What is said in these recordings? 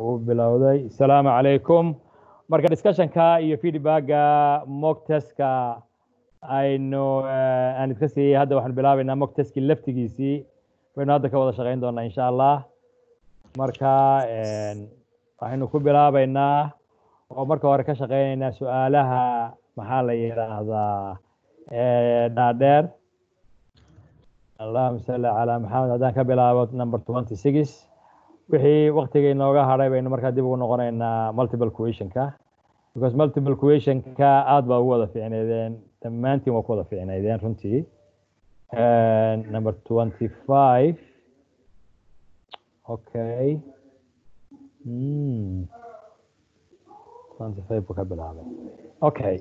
uu bilowday asalaamu calaykum marka discussionka iyo feedbacka mock testka aynu aan iska siiyey hadda waxaanu bilaabaynaa mock testkii laftigiisii baynu hadda ka wada shaqayn doonaa insha allah marka waxaynu ku bilaabaynaa oo marka hore ka shaqaynaynaa su-aalaha maxaa la yidhaahdaa dhaadheer allahuma salli calaa maxamed haddaan ka bilaabo number twenty six wixii waktiga inooga hadhay baynu markaa dib ugu noqonaynaa multiple questionka because multiple questionka aad baa ugu wada fiicnaydeen dhammaantiin waa ku wada fiicnaydeen runtii number twenty five okay mm. twenty five buu ka bilaabay okay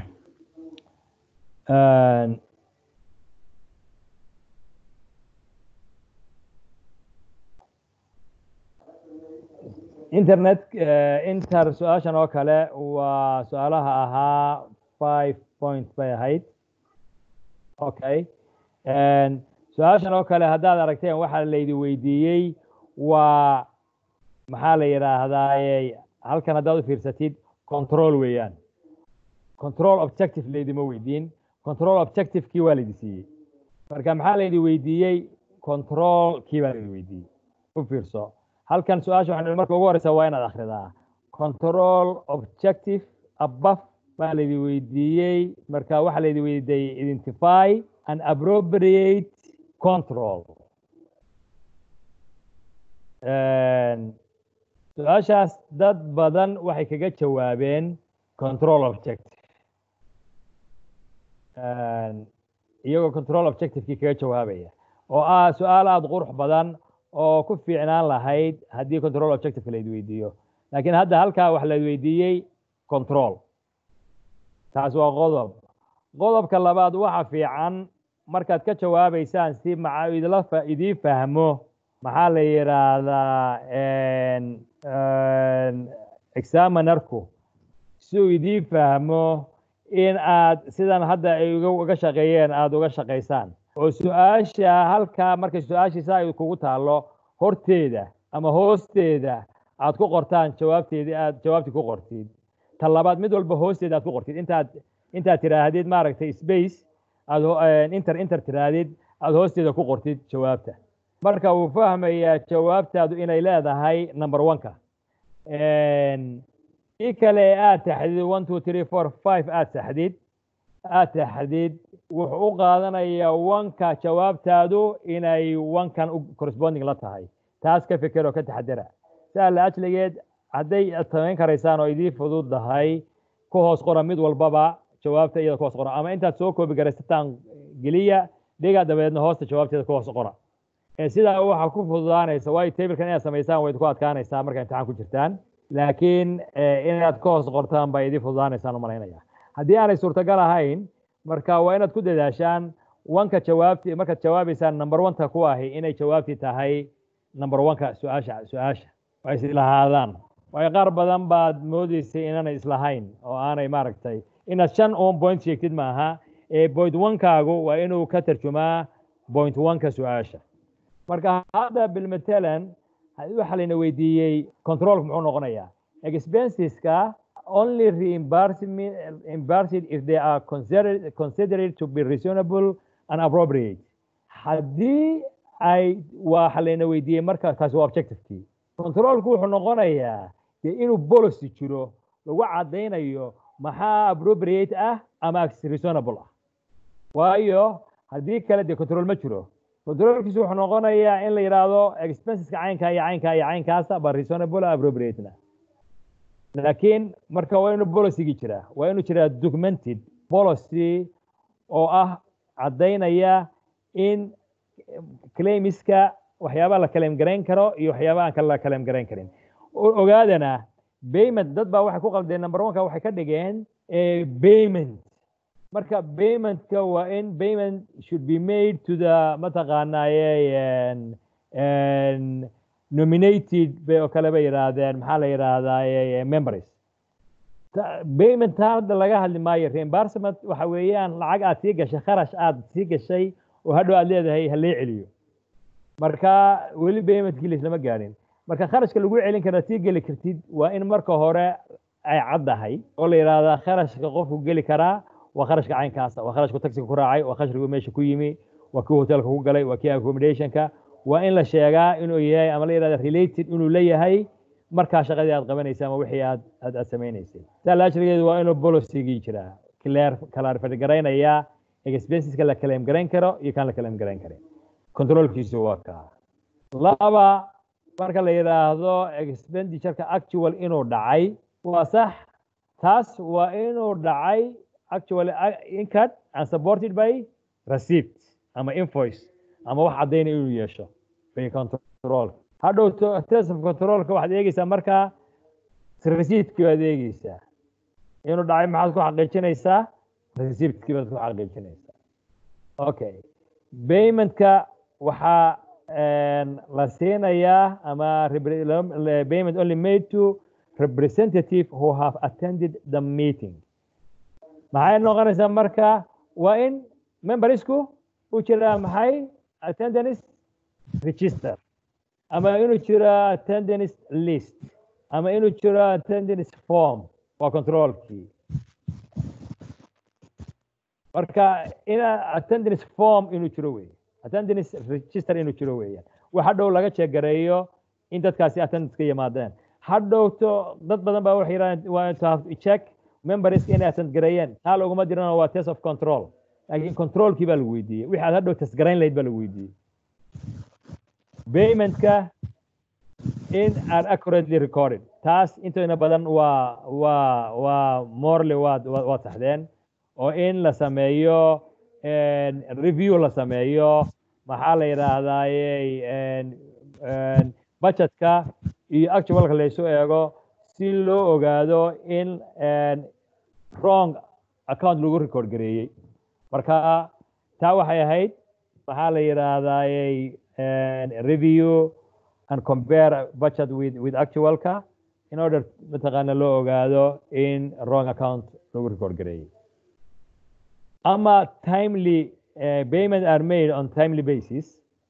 internet inter su-aashan oo kale waa su-aalaha ahaa five point bay ahayd okay su-aashan oo kale haddaad aragteen waxaa laydi weydiiyey waa maxaa la yidhaahdaa halkan haddaad u fiirsatid control weeyaan control objective laydima weydiin control objectivekii waa laydi siiyey marka maxaa laydi weydiiyey controlkii baa laydi weydiiyey u fiirso halkan su-aasha waxaan marka ugu horeysa waa inaad akhridaa control objective above baa laydi weydiiyey marka waxaa laydi weydiiyey identify and appropriate control su-aashaas dad badan waxay kaga jawaabeen control objective iyagoo control objectivekii kaga jawaabaya oo ah su-aal aada qurux badan oo ku fiicnaan lahayd haddii control objectiveka layd weydiiyo laakiin hadda halkaa wax layd weydiiyey control taas waa qodob qodobka labaad waxa fiican markaad ka jawaabaysaan si maca idla idii fahmo maxaa la yidhaahdaa examinerku si uu idii fahmo in aad sidan hadda ay uga shaqeeyeen aada uga shaqaysaan oo su-aasha halkaa markay su-aashiisa ay kugu taallo horteeda ama hoosteeda aad ku qortaan jawaabteedii aad jawaabtii ku qortid ta labaad mid walba hoosteeda aad ku qortid intaad intaad tiraahdid maaragtay space aad inter inter tiraahdid aad hoosteeda ku qortid jawaabta marka uu fahmayaa jawaabtaadu inay leedahay number one-ka i kale aad taxdid one two three four five aad saxdid aad taxdid wuxuu u qaadanayaa wanka jawaabtaadu inay wankan u corresponding la tahay taas ka feker oo ka taxadara saa la ajligeed hadday aad samayn karaysaan oo idii fududdahay ku hoos qora mid walbaba jawaabta iyada ku hoos qora ama intaad soo koobi garaysataan geliya dhiga dabeedna hoosta jawaabteeda ku hoos qora sidaa waxaa ku fududaanaysa waayo tablekan inaad samaysaan wayd ku adkaanaysaa markaa imtixaan ku jirtaan laakiin inaad ka hoos qortaan baa idii fududaanaysaan umalaynaya haddii aanay suurtagal ahayn marka waa inaad ku dadaashaan wanka jawaabti markaad jawaabaysaan number oneka ku ahi inay jawaabtii tahay number oneka su-aasha su-aasha waa islahaadaan waayo qaar badan baad moodeysay inaanay islahayn oo aanay maaragtay inaad shan on point sheegtid maaha ee point onkaagu waa inuu ka tarjumaa point oneka su-aasha marka hadda bilmatalan waxaa layna weydiiyey controlka muxuu noqonayaa expenseska only reimbursed if they are considered, considered to be reasonable and appropriate. Haddii ay waxa layna weydiiyey marka kaasi waa objectivekii controlku wuxuu noqonayaa dee inuu policy jiro lagu caddaynayo maxaa appropriate ah ama reasonable ah waayo haddii kale dee control ma jiro controlkiisu wuxuu noqonayaa in la yidhaahdo expenseska caynkaa iyo caynkaa iyo caynkaasa ba reasonable appropriatena laakiin marka waa inuu policygii jiraa waa inuu jiraa documented policy oo ah caddaynaya in claimiska waxyaabaha la kaleem garayn karo iyo waxyaabaha aan kala kaleem garayn karin ogaadana payment dad baa waxay ku qaldeen number oneka waxay ka dhigeen payment marka paymentka waa in payment should be made to the mataqaanaaye nominated bay oo kale bay yidhaahdeen maxaa la yidhaahdaa members payment taa hadda laga hadli maayo reimbursement waxa weeyaan lacag aad sii gashay kharash aad sii gashay oo hadhow aad leedahay ha lee celiyo marka weli paymentkii laislama gaadhin marka kharashka lagu celin kara sii geli kartid waa in marka hore ay caddahay oo la yidhaahdaa kharashka qofku geli karaa waa kharashka caynkaasa waa kharashku taxiga ku raacay waa kharashku meesha ku yimi waa kii hotelka ku galay waa kii accommodationka waa in la sheegaa inuu yahay ama la yidhahda related inuu leeyahay markaa shaqadii aad qabanaysa ama wixii aad aad aad samaynaysay saa laashrigeedu waa inuu policygii jiraa clear clarify garaynaya expenseska la claim garayn karo iyo kaan la claim garayn karin controlkiisu waa kaa laba marka la yidhaahdo expenditureka actual inuu dhacay waa sax taas waa inuu dhacay actually incurred and supported by receipt ama invoice ama wax caddayna inuu yeesho bay control hadhow test of controlka waxaad eegeysaa markaa receiptkii baad eegeysaa inuu dhacay maxaad ku xaqiijinaysaa receiptkii baad ku xaqiijinaysaa okay paymentka waxaa la siinayaa ama payment only made to representative who have attended the meeting maxay noqonaysaa marka waa in membersku u jiraa maxay attendance register ama inuu jiro attendance list ama inuu jiro attendance form waa controlkii marka ina attendance form inuu jiro wey attendance register inuu jiro weeyaan wax hadhow laga jeegareeyo in dadkaasi attendance ka yimaadeen hadhowto dad badan baa waxay yidhahdeen waa to have to check members inay attend gareeyeen taa laguma dirana waa test of control laakiin controlkii baa lagu weydiiyey wixii aad hadhow test garayn lahayd baa lagu weydiiyey paymentka in are accurately recorded taas intooda badan waa waa waa morally waad waad saxdeen oo in la sameeyo review la sameeyo maxaa la yidhaahdaayey budgetka iyo actualka laysu eego si loo ogaado in wrong account lagu record gareeyey marka taa waxay ahayd maxaa la yidhaahdaayey review and compare budget with with actualka in order mataqaana loo ogaado in wrong account lagu record gareeyey ama timely uh, payment are made on timely basis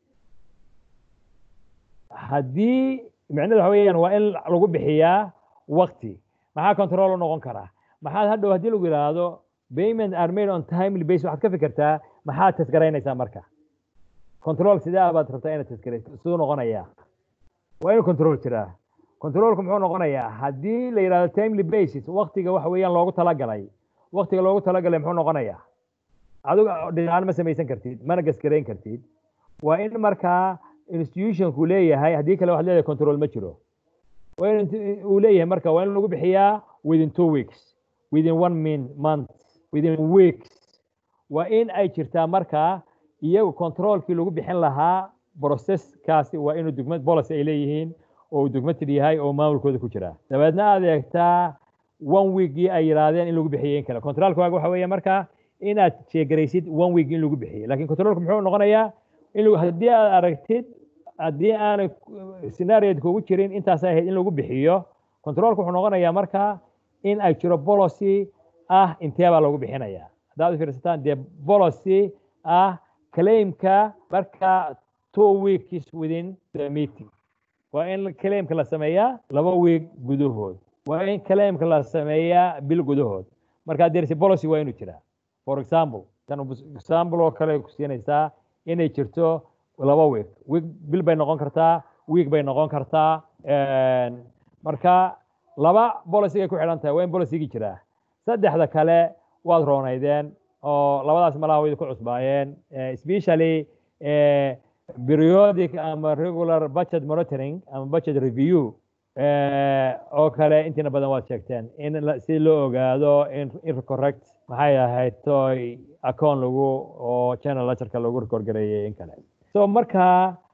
haddii micnahedu waxa weeyaan waa in lagu bixiyaa wakti maxaa control u noqon karaa maxaad hadhow haddii lagu yidhaahdo payment are made on timely basis waxaad ka fikirtaa maxaad tasgaraynaysaa marka control sidee baad rabtaa inaad tasgarayso siduu noqonayaa waa inuu control jiraa controlku muxuu noqonayaa haddii la yidhahdo timely basis waktiga waxa weeyaan loogu talagalay waktiga loogu talagalay muxuu noqonayaa adigu dhinacaan ma samaysan kartid mana gasgarayn kartid waa in markaa institutionku leeyahay haddii kale waxaad leedahay control ma jiro waa in uu leeyahay marka waa in lagu bixiyaa within two weeks within one min month within weeks waa in ay jirtaa markaa iyagu controlkii lagu bixin lahaa processkaasi waa inuu dugmad policy ay leeyihiin oo uu dugmatid yahay oo maamulkooda ku jira dabeedna aad eegtaa one weekgii ay yidhaahdeen in lagu bixiyey in kale controlkaaga waxa weeye markaa inaad sheegaraysid one week in lagu bixiyey lakin controlka muxuu noqonayaa in haddii aad aragtid haddii aanay scenaariod kugu jirin intaas ahayd in lagu bixiyo controlka wuxuu noqonayaa markaa in ay jiro policy ah intee baa lagu bixinaya haddaad u fiirsataan dee policy ah claimka marka two weeks within the meeting waa in claimka la sameeyaa laba week gudahood waa in claimka la sameeyaa bil gudahood marka dersi policy waa inuu jiraa for example tan example oo kale ku siinaysaa inay jirto laba week week bil bay noqon kartaa week bay noqon kartaa marka laba policygay ku xidhan tahay waa in policygii jiraa saddexda kale waad roonaydeen oo labadaas malaha way ku cusbaayeen especially periodic ama regular budget monitoring ama budget review oo kale intiina badan waad sheegteen in si loo ogaado in correct maxay ahayd toy account lagu oo channel lectureka lagu record gareeyay in kale so marka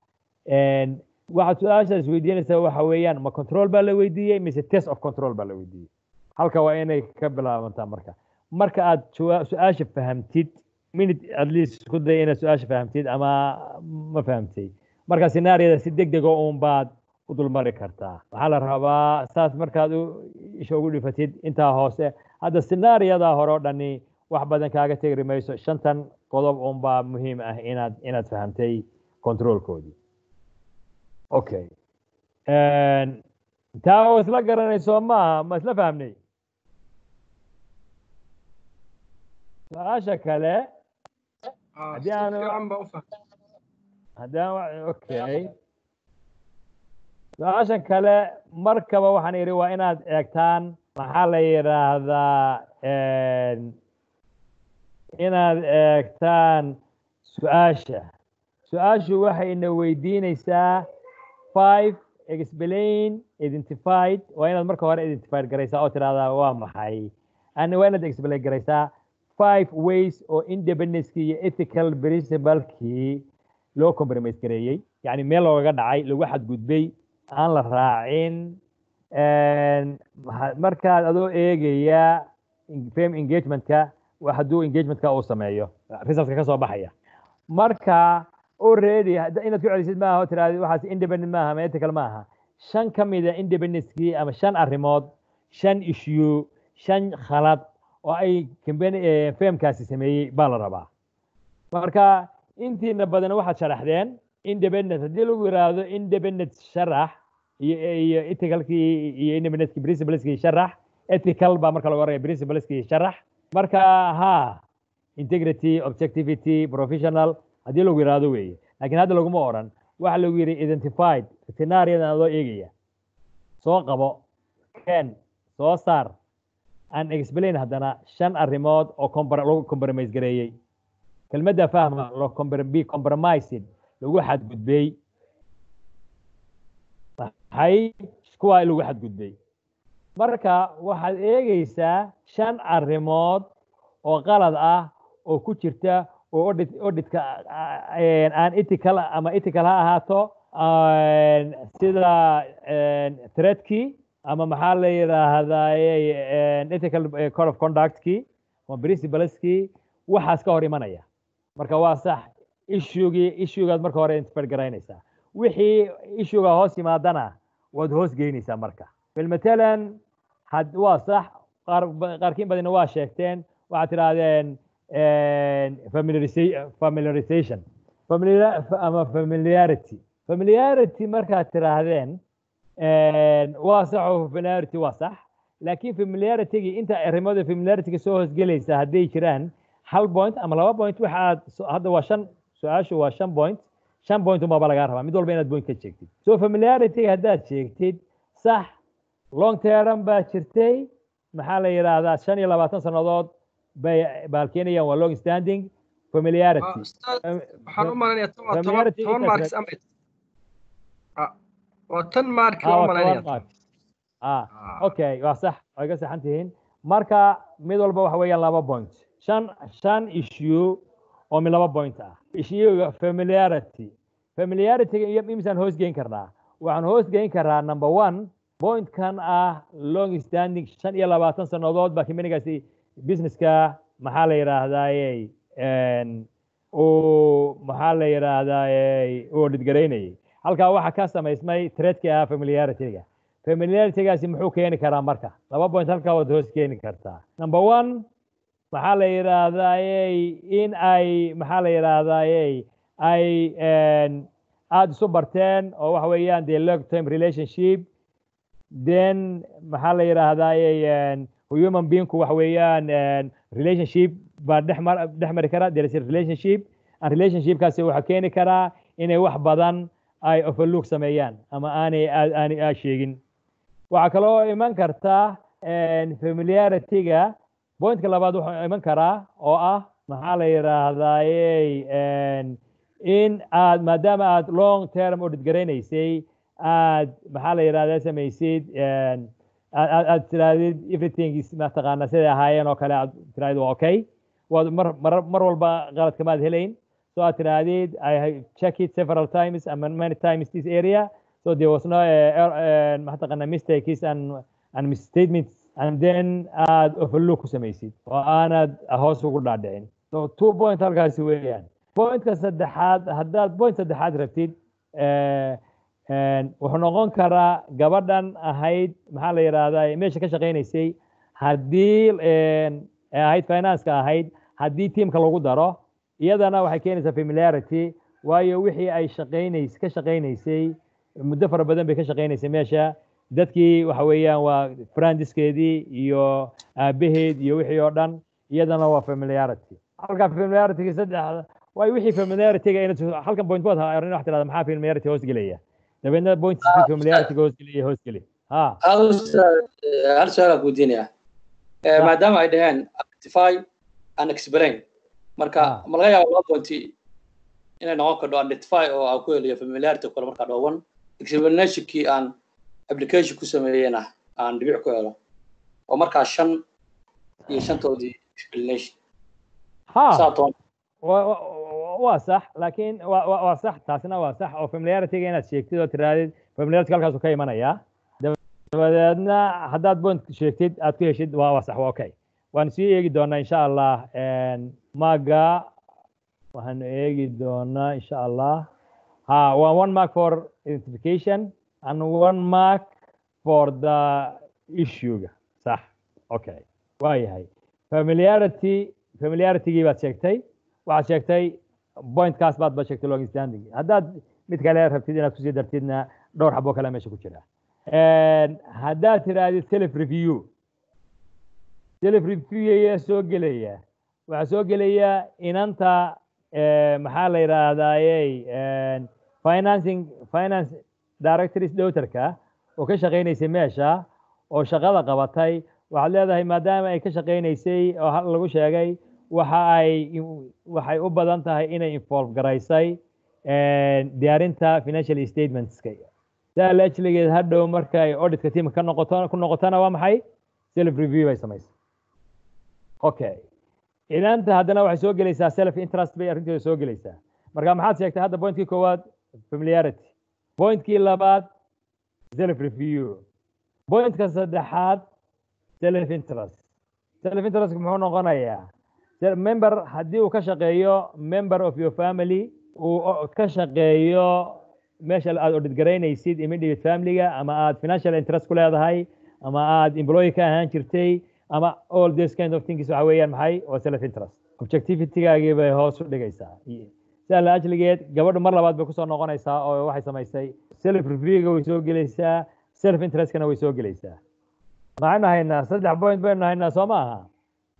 waxaad su-aasha isweydiinaysaa waxa weeyaan ma control baa la weydiiyey mise test of control baa la weydiiyey halka waa inay ka bilaabantaa marka marka aad su-aasha fahamtid minute at least isku day inaad su-aasha fahamtid ama ma fahamtay marka scenaariyada si deg dego uun baad u dulmari kartaa waxaa la rabaa saas markaad isha ugu dhifatid intaa hoose hadda scenaariyada hore o dhani wax badan kaaga tegri mayso shantan qodob uun baa muhiim ah inaad inaad fahamtay controlkoodii okay taa oo isla garanayso maaha ma isla fahmnay su-aasha kale haddii aan haddii aan okay su-aashan kale markaba waxaan idhi waa inaad eegtaan maxaa la yidhaahdaa inaad eegtaan su-aasha su-aashu waxay ina weydiinaysaa five explain identified waa inaad marka hore identified garaysaa oo tidhahdaa waa maxay ana waa inaad explain garaysaa five ways oo independencekii iyo ethical principlekii loo compromise gareeyey yacni meel loogaga dhacay lagu xadgudbay aan la raacin markaad adoo eegaya fame engagementka hadduu engagementka uu sameeyo resultka ka soo baxaya marka already inaad ku celisid maaha oo tiraahdi waxaas independent maaha ama ethical maaha shan ka mida independencekii ama shan arrimood shan issue shan khalad oo ay company famekaasi sameeyey baa la rabaa marka intiina badan waxaad sharaxdeen independent haddii lagu yiraahdo independent sharax iyo iyo ethicalkii iyo independentkii principleskii sharax ethical baa marka lagu oraya principleskii sharax marka ha integrity objectivity professional haddii lagu yiraahdo weeye laakiin hadda laguma oran waxa lagu yidhi identified scenariyadan adoo eegaya soo qabo ken soo saar an explain haddana shan arrimood oo lagu compromise gareeyey kelmadda fahma lo be compromised lagu xadgudbay maxay kuwaa lagu xadgudbay marka waxaad eegaysaa shan arrimood oo qalad ah oo ku jirta oo audit auditka aan ethical ama ethical ha ahaato sida threatkii ama maxaa la yidhaahdaa ethical code of conductkii ama principleskii waxaas ka hor imanaya marka waa sax issuegii issuegaad marka hore intifar garaynaysaa wixii issuega hoos yimaadana waad hoos geynaysaa marka bilmatalan had waa sax qaar qaarkiin badina waa sheegteen waxaad tidhaahdeen familiarization ama familiarity familiarity markaad tidhaahdeen waa sax oo familiarity waa sax laakiin familiaritygii inta arrimada familiarityga soo hoosgelaysa hadday jiraan hal point ama laba point waxaad hadda waa shan su-aashu waa shan point shan point unbaaba lagaa rabaa mid walba inaad point ka sheegtid so familiarityga haddaad sheegtid sax long term baa jirtay maxaa la yidhaahdaa shan iyo labaatan sannadood bay baalkeenayaan waa long standing familiarity waxaan u malanaya tan waa toban toban marks ama waa tan mark loo malanaya ah okay waa sax way ka saxan tihiin marka mid walba waxa weeyaan laba point shan shan issue oo mid laba point ah issuega familiarity familiarityga iyo imisaan hoos geyn karnaa waxaan hoos geyn karaa number one pointkan ah long standing shan iyo labaatan sannadood baa companygaasi businesska maxaa la yidhaahdaaye uu maxaa la yidhaahdaaye uu dhidgaraynayay halkaa waxaa ka samaysmay threadkii ah familiarityga familiaritygaasi muxuu keeni karaa marka laba point halkaa waad hoos keeni kartaa number one maxaa la yidhaahdaaye in ay maxaa la yidhaahdaaye ay aada isu barteen oo waxa weeyaan the long term relationship then maxaa la yidhaahdaaye human beingku waxa weeyaan relationship baa dhexmar dhex mari kara there is a relationship and relationshipkaasi waxaa keeni karaa inay wax badan ay overlook sameeyaan ama aanay aanay aa sheegin waxaa kaloo iman karta familiarityga pointka labaad wuxuu iman karaa oo ah maxaa la yidhaahdaaye in aad maadaama aad long term audit garaynaysay aad maxaa la yidhahdaa samaysid aad tirahdid everything is mataqaana siday ahaayeen oo kale aad tirahdid waa okay waad mar mar mar walba qalad kamaad helayn so aad tirahdid i check it several times and many times this area so there was no mataqaana mistakes and and misstatements and then aad overlook ku samaysid oo aanad hoos ugu dhaadhicin so two point halkaasi weeyaan pointka saddexaad haddaad point saddexaad rabtid wuxuu noqon karaa gabadhan ahayd maxaa la yidhaahdaa meesha ka shaqaynaysay haddii ahayd financeka ahayd haddii tiamka lagu daro iyadana waxay keenaysaa familiarity waayo wixii ay shaqaynays ka shaqaynaysay muddo fara badan bay ka shaqaynaysay meesha dadkii waxa weeyaan waa frandiskeedii iyo aabaheed iyo wixii oo dhan iyadana waa familiarity halka familiarity saddex waay wixii familiarityga inaad halkan point bood arrin wax tirahda maxaa familiarity hoos gelaya dabeedna point familiarityga hoos gelaya hoos geli ha hal su-aal aan weydiinaya maadaama ay dhaheen identify and explain marka ma laga yaaba laba pointi inay noqon karto identify oo aan ku heliyo familiarity kale markaa dhooban explanationkii aan application ku sameeyena aan dhibic ku helo oo markaa shan iyo shantoodii explanation ha waa sax laakiin waa sax taasina waa sax oo familiarityga inaad sheegtid oo tirahdid familiarity halkaasu ka imanayaa dabadeedna haddaad point sheegtid aad ku heshid waa waa sax waa okay waan sii eegi doonaa insha allah maga waxaanu eegi doonaa insha allah ha waa one mark for identification and one mark for the issuega sax okay waa yahay familiarity familiaritygii baad sheegtay waxaad sheegtay pointkaas baad ba sheegtay long standing haddaad mid kale rabtid inaad kusii dartidna dhowr xabo kale meesha ku jira haddaad tirahdid self review self review ayaa soo gelaya waxaa soo gelaya inanta maxaa la yidhaahdayey financing finance directors daughterka oo ka shaqaynaysay meesha oo shaqada qabatay waxaad leedahay maadaama ay ka shaqaynaysay oo lagu sheegay waxa ay waxay u badan tahay inay involve garaysay diyaarinta financial statementska saa la ajligeed hadhow marka ay auditka teamka ka noqoto ku noqotona waa maxay self review bay samaysay okay inanta haddana waxay soo gelaysaa self interest bay arrinteeda soo gelaysaa marka maxaad sheegtay hadda pointkii koowaad familiarity pointkii labaad self review pointka saddexaad self interest self interest muxuu noqonayaa member haddii uu ka shaqeeyo member of your family uu ka shaqeeyo meesha aad audit garaynaysid immediate familyga ama aad financial interest ku leedahay ama aad employee ka ahaan jirtay ama all this kind of things waxa weeyaan maxay waa self interest objectivitygaagii bay hoos u dhigaysaa sidaa la ajligeed gabadhu mar labaad bay kusoo noqonaysaa oo waxay samaysay self reviewga way soo gelaysaa self interestkana way soo gelaysaa maxaynu haynaa saddex point baynu haynaa soo ma aha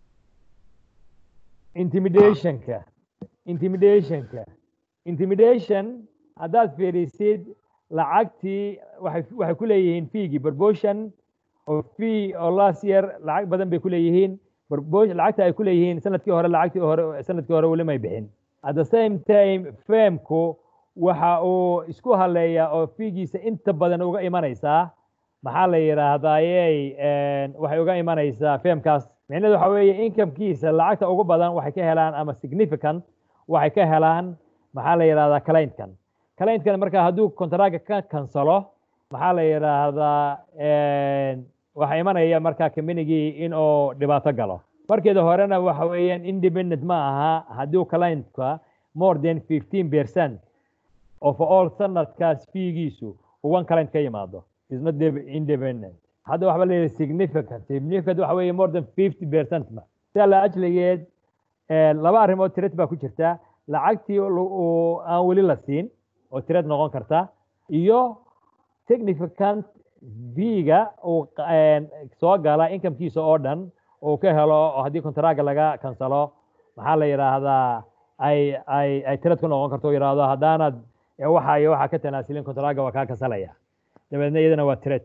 intimidationka intimidationka intimidation haddaad fiirisid lacagtii waxay waxay ku leeyihiin feegii proportion oo fee oo last year lacag badan bay ku leeyihiin lacagta ay ku leeyihiin sanadkii hore lacagtii hore sanadkii hore weli may bixin at the same time femku waxa uu isku haleeyaa oo fiigiisa inta badan uga imanaysaa maxaa la yidhaahdayey waxay uga imanaysaa femkaas micnaheedu waxa weeye incomekiisa lacagta ugu badan waxay ka helaan ama significant waxay ka helaan maxaa la yidhahdaa clientkan clientkan marka hadduu contractka ka kansalo maxaa la yidhaahdaa waxaa imanaya marka communigii in uu dhibaato galo markeeda horena waxa weeyaan independent ma aha hadduu clientka more than fifteen percent of all sanadkaas fiigiisu uu one client ka yimaado is not independent hadda waxba la yidhi significant significant waxa weeye more than fifty percent ma sidaa la ajligeed laba arrimood tired baa ku jirta lacagtii aan weli la siin oo tired noqon karta iyo significant v-ga uu soo gala incomekiisa oo dhan uu ka helo oo haddii contracga laga kansalo maxaa la yidhaahdaa ay ay ay tired ku noqon karto oo yidhaahdo haddaanad waxa iyo waxaa ka tanaasilin contracga waa kaa kansalaya dabeedna iyadana waa tired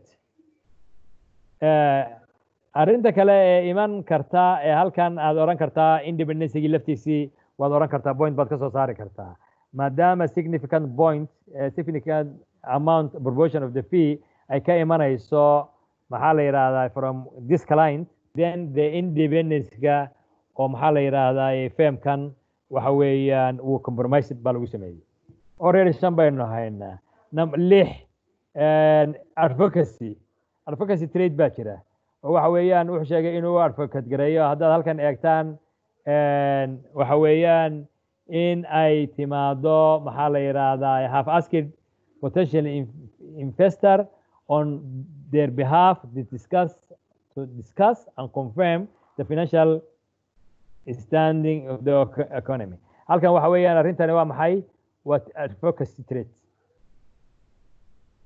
arrinta kale ee iman karta ee halkan aad oran kartaa independencygii laftiisii waad oran kartaa point baad ka soo saari kartaa maadaama significant point significant amount proportion of the fee ay ka imanayso maxaa la yidhaahdaa from this client then the independence-ga oo maxaa la yidhaahdaa femkan waxa weeyaan wuu compromised baa lagu sameeyey already shan baynu haynaa lix advocacy advocacy trade baa jira oo waxa weeyaan wuxuu sheegay inuu advocate gareeyo haddaad halkan eegtaan waxa weeyaan in ay timaado maxaa la yidhaahdaa have asked potential investor on their behalf to discuss to discuss and confirm the financial standing of the economy halkan waxa weeyaan arrintani waa maxay waa advocacy trade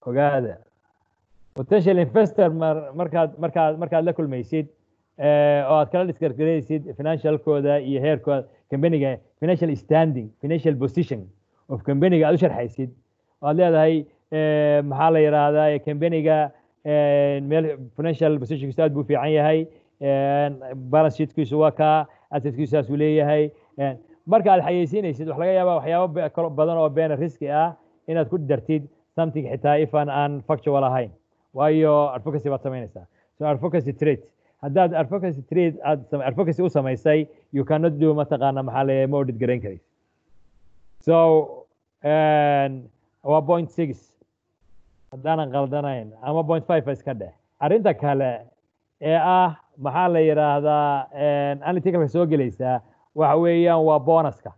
ogaada potential investor mar- markaad markaad markaad la kulmaysid eh, oo aad kala diskargaraysid financialkooda iyo heerkooda companiga financial standing financial position of companiga aad u sharxaysid oo aad leedahay eh, maxaa la yidhaahdaa companiga eh, meel financial positionkiisu aad buu u fiican yahay eh, balance sheetkiisu waa kaa assetkiisu saas uu leeyahay eh, marka aad xayeysiinaysid wax laga yaabaa waxyaabo be- kalo badan oo beena riski ah inaad ku dartid something xitaa ifan aan factual ahayn waayo advocacy baad samaynaysaa so advocacy trade haddaad advocacy trade aad sam- advocacy u samaysay you cannot do mataqaana maxaa la ma audit garayn karaysa so and waa point six haddaanan qaldanayn ama point five ba iska dheh arrinta kale ee ah maxaa la yidhaahdaa analyticalka soo gelaysaa waxa weeyaan waa bonuska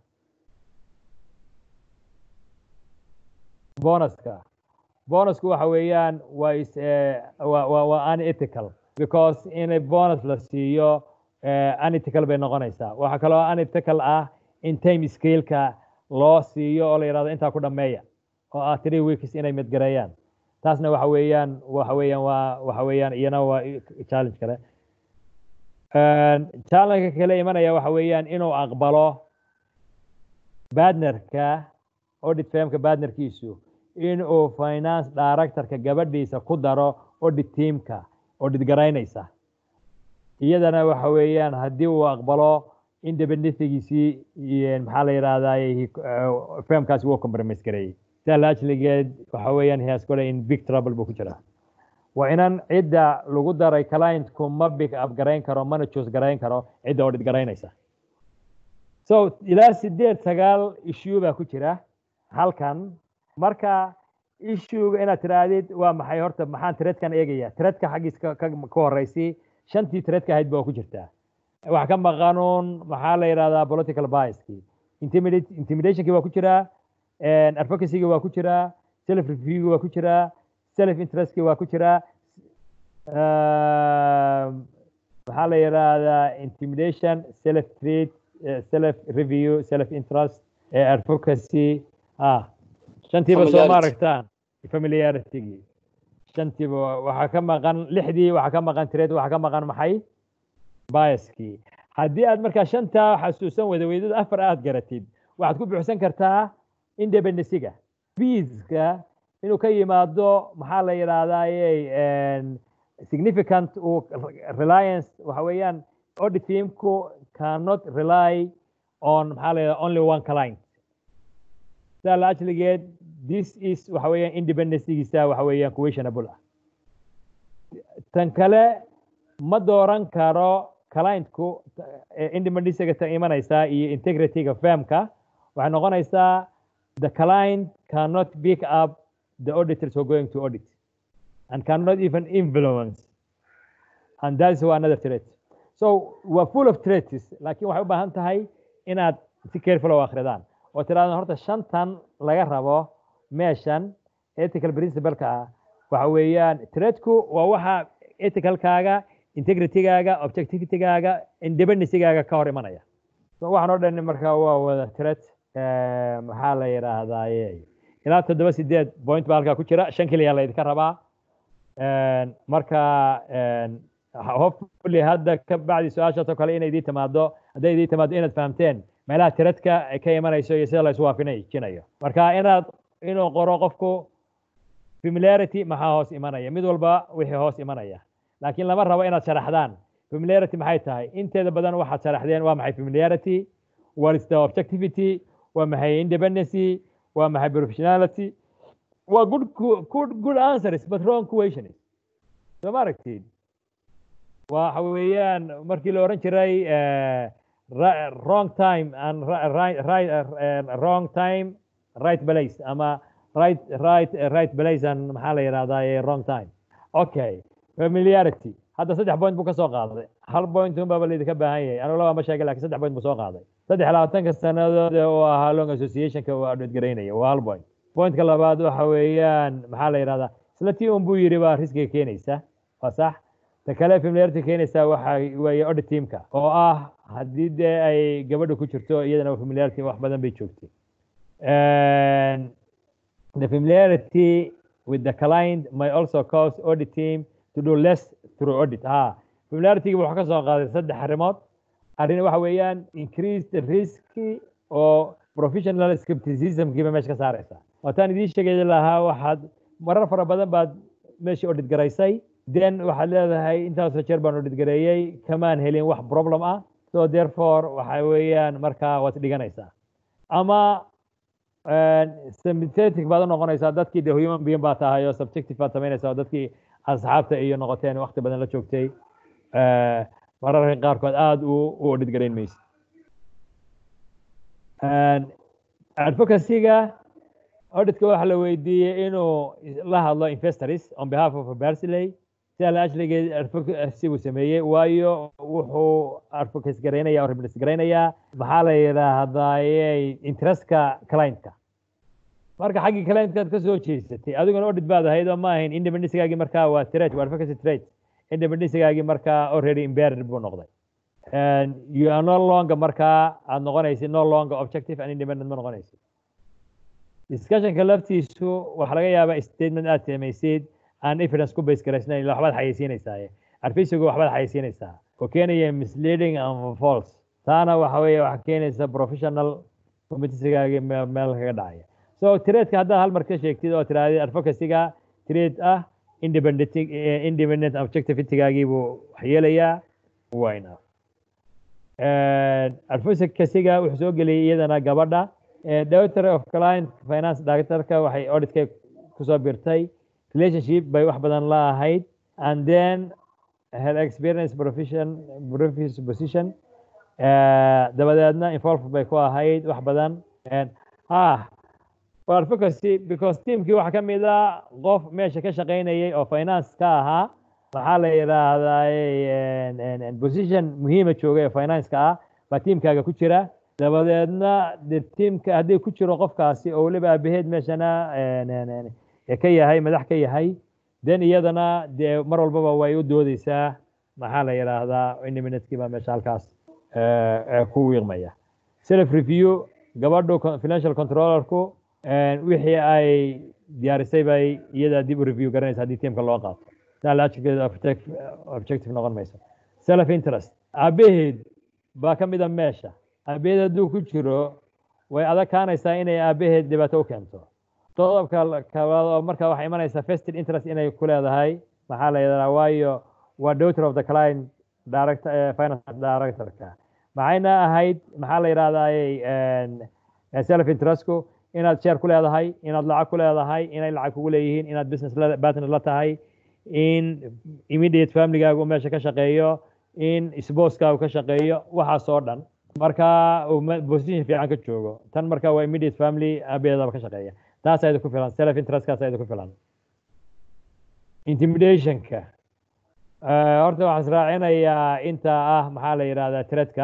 bonuska bonusku waxa weeyaan waa is eh, waa waa waa unethical because in a bonus la siiyo eh, unethical bay noqonaysaa waxaa kaloo unethical ah in time scale-ka loo siiyo oo la yidhahdo intaa ku dhammeeya oo ah three weeks inay midgareeyaan taasna waxa weeyaan waxa weeyaan waa waxa weeyaan iyana waa i- challenge kale challenge kale imanaya waxa weeyaan inuu aqbalo badnerka audit firmka badnerkiisu inuu finance directorka gabadhiisa ku daro audit teamka audit garaynaysa iyadana waxa weeyaan haddii uu aqbalo independencygiisii iyo maxaa la yidhahdaa firmkaasi wuu compromise gareeyey sidaa laajligeed waxa weeyaan he has got in big trouble buu ku jiraa waa inan cidda lagu daray clientku ma big up garayn karo mana choose garayn karo cidda audit garaynaysa so ilaa sideed sagaal issue baa ku jira halkan marka issuega inaad tiraahdid waa maxay horta maxaan tredkan eegaya tredka xaggiis ka ka ka horeysi shantii tredka ahayd baa ku jirtaa wax ka maqanuun maxaa la yidhahdaa political biaski intimidate intimidationkii waa ku jiraa advocacygi waa ku jiraa self reviewgi waa ku jiraa self interestki waa ku jiraa maxaa la yidhaahdaa intimidation self treat self review self interest advocacy ah shantiiba soo ma Familiarity. aragtaan familiaritygii shantiiba waxaa ka maqan lixdii waxaa ka maqan trade waxaa ka maqan maxay biaskii haddii aad markaa shantaa xasuusan wada weydada afar aad garatid waxaad ku buuxsan kartaa independencyga feeska inuu ka yimaado maxaa la yidhaahdaa significant uu reliance waxa weeyaan audit teamku cannot rely on maxaa la yidhahdaa only one client sidaa la ajligeed this is waxa weeyaan independencygiisa waxa weeyaan questionable ah tan kale ma dooran karo clientku independencyga ta imanaysaa iyo integrityga firmka waxay noqonaysaa the client cannot pick up the auditors who are going to audit and cannot even influence and that's another threat so we're full of threats laakiin waxay u baahan tahay inaad si careful oo akhridaan oo tiraahdo horta shantan laga rabo meeshan ethical principle-ka ah waxa weeyaan threatku waa waxa ethicalkaaga integritygaaga objectivitygaaga independencygaaga ka hor imanaya so waxaan oo dhan marka waa wada threat eh, maxaa la yidhaahdaaye ilaa toddoba sideed point baa halkaa ku jira shan keliya laydinka rabaa En, marka en, hopefully hadda ka bacdi su-aashaas oo kale inay idii timaado hadday idii timaado inaad fahamteen meelaha tiradka ay ka imanayso iyo sida la isu waafajinayo marka inaad inuu qoro qofku familiarity maxaa hoos imanaya mid walba wixii hoos imanaya laakiin lama rabo inaad sharaxdaan familiarity maxay tahay inteeda badan waxaad sharaxdeen waa maxay familiarity what is the objectivity waa maxay independency waa maxay professionality waa good ku- good good answers but wrong questions soo ma aragtid waxa weeyaan markii la oran jiray eh, ra- wrong time and ri- right right eh, wrong time right place ama right right eh, right place and maxaa la yidhahdaa eh, wrong time okay familiarity hadda saddex point buu ka soo qaaday hal point un baaba laydinka baahan yahay anigu laba ma sheegay laakiin saddex point buu soo qaaday saddex iyo labaatanka sannadood oo ahaa long associationka waa adhoodgaraynaya waa hal point pointka labaad waxa weeyaan maxaa la yidhahdaa isla tii un buu yidhi baa riskiga keenaysa waa sax ta kale familiarity keenaysa waxa weeye audit teamka oo ah haddii dee ay gabadha ku jirto iyadana familiarity wax badan bay joogtay And the familiarity with the client may also cause audit team to do less through audit ha familiarity wuxuu ka soo qaaday saddex arrimood arrin waxa weeyaan increase the risk oo professional skepticismkiiba meesha ka saaraysa waataan idiin sheegay lahaa waxaad marar fara badan baad meeshii audit garaysay then waxaad leedahay intaasoo jeer baan audit gareeyey kamaan helin wax problem ah so therefore waxa weeyaan markaa waad dhiganaysaa ama sympathetic baad u noqonaysaa dadkii de human being baa tahay oo subjective baad samaynaysaa oo dadkii asxaabta iyo noqoteen waqti badan la joogtay mararka qaarkood aada u u audit garayn maysid advocacy-ga auditka waxaa la weydiiyey inuu la hadlo investors on behalf of Barclay sida la ajligeed advocacy uu sameeyey waayo wuxuu advocacy garaynaya oo represent garaynayaa maxaa la yidhaahdaa interestka clientka marka xaggii clientkaad ka soo jeesatay adiguna audit baad ahayd oo ma ahayn independencygaagii markaa waa trade waa advocacy trade independencygaagii markaa already impaired buu noqday you are no longer markaa aad noqonaysid no longer objective and independent ma noqonaysid discussionka laftiisu waxaa laga yaabaa statement aad samaysid aan evidence ku base garaysnayn waxbaad xayeysiinaysaa advisigu waxbaad xayeysiinaysaa oo keenaya misleading and false taana waxa weeye waxaa keenaysa professional committeegaagii meel kaga dhacaya so tradeka haddaad hal mar ka sheegtid oo tirahdid advocacyga trade ah independent independent objectivitygaagii buu waxyeelayaa waa enough advocacyga wuxuu soo geliyay iyadana gabadha director of client finance directorka waxay auditka kusoo birtay relationship bay wax badan la ahayd and then her experience profession profession position dabadeedna involved bay ku ahayd wax badan ah advocacy because teamkii waxaa ka mid a qof meesha ka shaqaynayay oo finance ka ahaa maxaa la yidhaahdaa position muhiima joogay oo finance-ka ah baa tiimkaaga ku jira dabadeedna de tiimka haddii ku jiro qofkaasi oo weliba aabaheed meeshana ka yahay madax ka yahay then iyadana dee mar walbaba way u doodeysaa maxaa la yidhaahdaa independentki baa meesha halkaas ku wiiqmaya self review gabadhu financial controllerku wixii ay diyaarisay bay iyada dib u review garanaysa haddii tiimka loo qaato objective noqon mayso self interest aabaheed baa ka mid a meesha aabaheed hadduu ku jiro way adag kaanaysaa inay aabaheed dhibaato u keento qodobka kabaad oo marka waxay imanaysaa vested interest inay ku leedahay maxaa la yidhahdaa waayo waa daughter of the client director finance directorka maxayna ahayd maxaa la yidhahdaa self interestku inaad share ku leedahay inaad lacag ku leedahay inay lacag kugu leeyihiin inaad business partner la tahay in immediate familygaagu meesha ka shaqeeyo in sposkaagu ka shaqeeyo waxaas oo dhan marka position fiican ka joogo tan marka waa immediate family aabaheedaba ka shaqeeya taas ayada ku filan self interestkaas ayada ku filan intimidationka horta waxaan israacinayaa inta ah maxaa la yidhahdaa tredka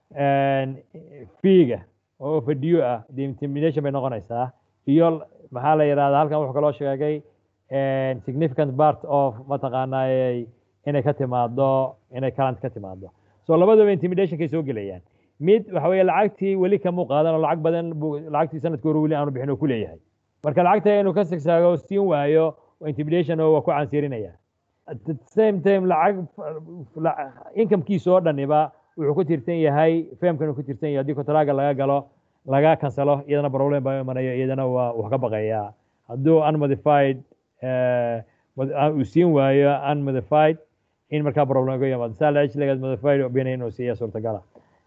fiiga oo overdue ah de intimidation bay noqonaysaa iyo maxaa la yidhahdaa halkan wuxuu kaloo sheegay significant part of mataqaanaa inay ka timaado inay current ka timaado so labadaba intimidationkay soo gelayaan mid waxa weeye lacagtii weli kamuu qaadan oo lacag badan buu lacagtii sanadkii hore weli aanu bixin oo ku leeyahay marka lacagta inuu ka sigsaago siin waayo intimidation oo waa ku cansiirinaya at the same time lacag incomekiisa oo dhaniba wuxuu ku tirsan yahay famkan uu ku tirsan yahay haddii kontraaga laga galo laga kansalo iyadana problem baa imanayo iyadana waa wax ka baqayaa hadduu unmodified uu siin waayo unmodified in markaa problem uga yimaado saa la ejligaad modified opinion inuu siiya suurtagala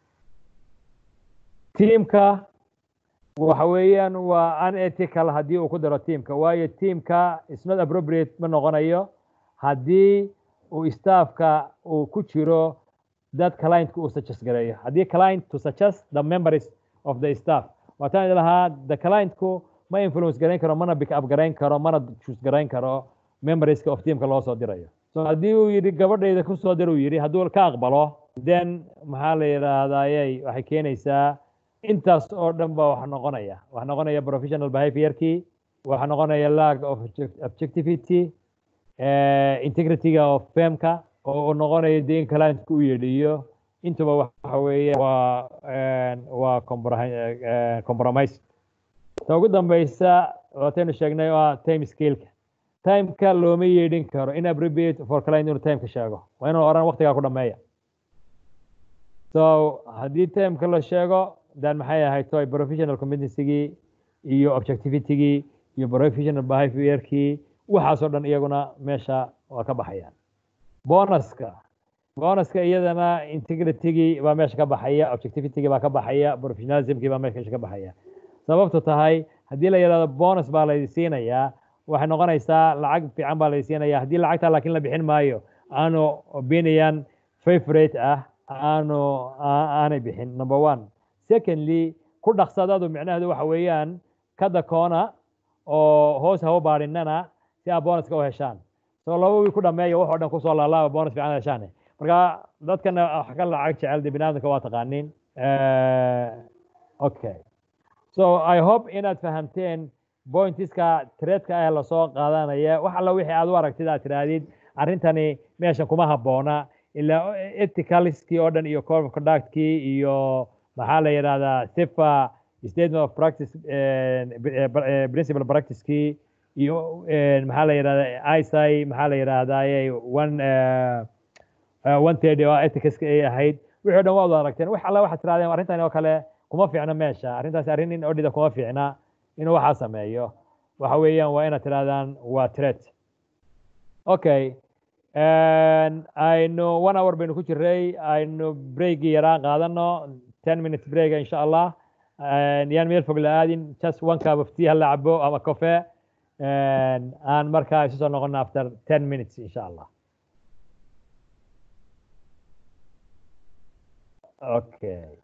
tiimka waxa weeyaan waa unethical haddii uu ku daro tiimka waayo tiimka is not appropriate ma noqonayo haddii uu staffka uu ku jiro dad clientka uu suggest gareeyo haddii client to suggest the members of the staff waataan idin lahaa the clientku ma influence garayn karo mana pick up garayn karo mana choose garayn karo memberska of teamka loo soo dirayo so haddii uu yidhi gabadhayda ku soo dir uu yidhi hadduu ka aqbalo then maxaa la yidhaahdayay waxay keenaysaa intaas oo dhan ba wax noqonaya wax noqonaya professional behaviorkii waxa noqonaya lack of objectivity integrityga of famka oo uu noqonayo dee in clientka u yeedhiyo intuba waxa weeye waa waa compromise ta ugu dambeysa waataynu sheegnay waa time scaleka timeka looma yeedhin karo inappropriate for client inuu timeka sheego waa inuu oran waqtigaa ku dhameeya so haddii timeka la sheego dan maxay ahayd toy professional competencygii iyo objectivitygii iyo professional behaviorkii waxaasoo dhan iyaguna meesha waa ka baxayaan bonuska bonuska iyadana integritygii baa meesha ka baxaya objectivitygii baa ka baxaya professionalismkii baa meesha ka baxaya sababtu tahay haddii la yidhahdo bonus baa la siinayaa waxay noqonaysaa lacag fiican baa la siinaya haddii lacagtaa laakiin la bixin maayo aanu opinion favorite ah aanu aanay bixin number one secondly ku dhaqsadadu micnaheedu waxa weeyaan kada koona oo hoos hawo baadhinana si aad bonuska u heshaan so laba wiil ku dhameeya wax oo dhan kusoo laalaaba bonus fiican heshaan marka dadkana wax ka lacag jecel de binaadamka waa taqaaniin okay so i hope inaad fahamteen pointiska tredka ah lasoo qaadanaya wax alla wixii aad u aragtid aad tidhaahdid arrintani meeshan kuma habboona ilaa ethicaliskii oo dhan iyo code of conductkii iyo maxaa la yidhahdaa sifa statement of practice principal practicekii iyo maxaa la yidhahdaa isai maxaa la yidhahdaa one one thirty oo ethicska ay ahayd wixii o dhan waa wada aragteen wax alla waxaad tirahdeen arrintani oo kale kuma fiicna meesha arrintaas arrin in odhida kuma fiicna inuu waxaa sameeyo waxa weeyaan waa inaad tirahdaan waa threat okay aynu one hour baynu ku jiray aynu breakii yaraa qaadano ten minutes break insha allah yaan meel fog la aadin just one cup of tea hala cabo ama cofe aan markaa isu soo noqono after ten minutes insha allah okay